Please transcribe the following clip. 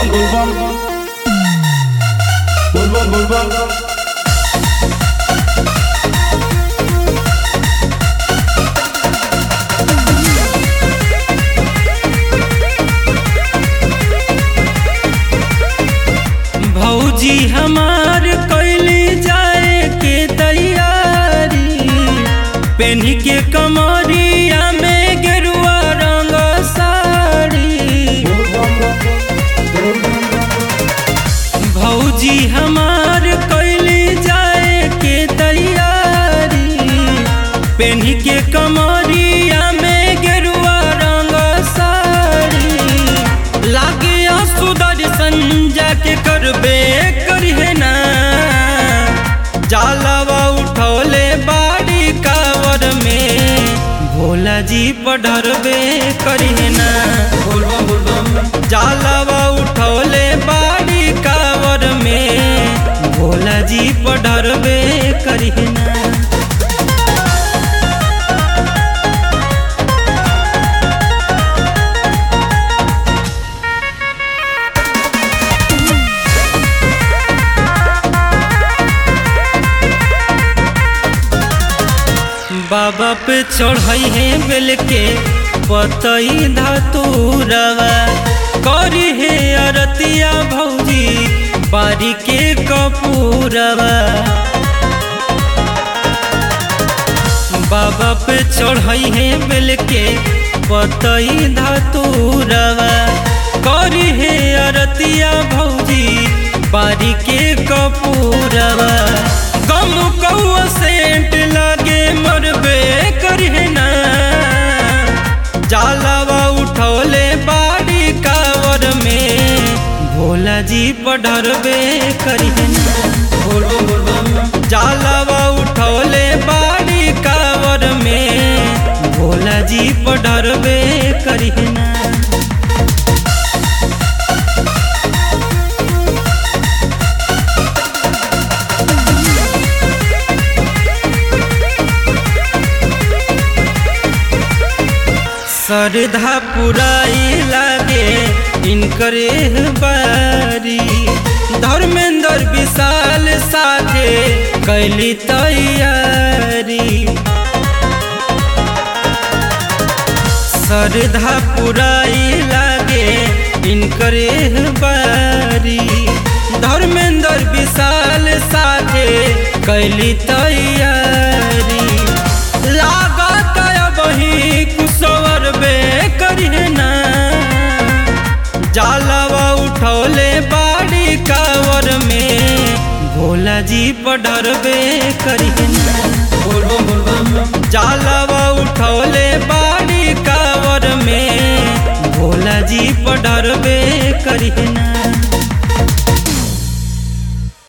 bum bum bum. Bum bum bum bum. भौजी हमार कैली जाए के तैयारी पेन्ही के कमरिया में गेरुआ रंग साड़ी भौजी हमार कैली जाए के तैयारी पेन्ही के कमरिया में गेरुआ रंग साड़ी लागे सुदर्शन जाके करबे करिहे ना जालवा उठौले बाड़ी कावर में भोला जी पढ़रबे करिहे ना Bum bum bum bum. जालवा उठौले बाड़ी कावर में भोला जी पढ़रबे करिहे ना बाबा पे चढ़ाई है बेल के पतई धतूरवा करी है अरतिया भौजी बारी के कपूरवा बाबा पे चढ़ाई है बेल के पतई धतूरवा करी है अरतिया भौजी बारी के कपूरवा गम कौआ सेंट लागे मरबे करिहे ना जालवा उठौले बाड़ी कावर में भोला जी पढ़रबे करिहे ना Bum bum bum bum. जालवा उठौले बाड़ी कावर में भोला जी पढ़रबे करिहे ना श्रद्धा पुराई लागे इनकरे बारी धर्मेंद्र विशाल साथे कैली तैयारी श्रद्धा पुराई लागे इनकरे बारी धर्मेंद्र विशाल साथे कैली तैयारी लागत वही कुशवर बे करिहे ना जालवा उठौले बाड़ी कावर में भोला जी पढ़रबे करिहे ना Bum bum bum bum. जालवा उठौले बाड़ी कावर में भोला जी पढ़रबे करिहे ना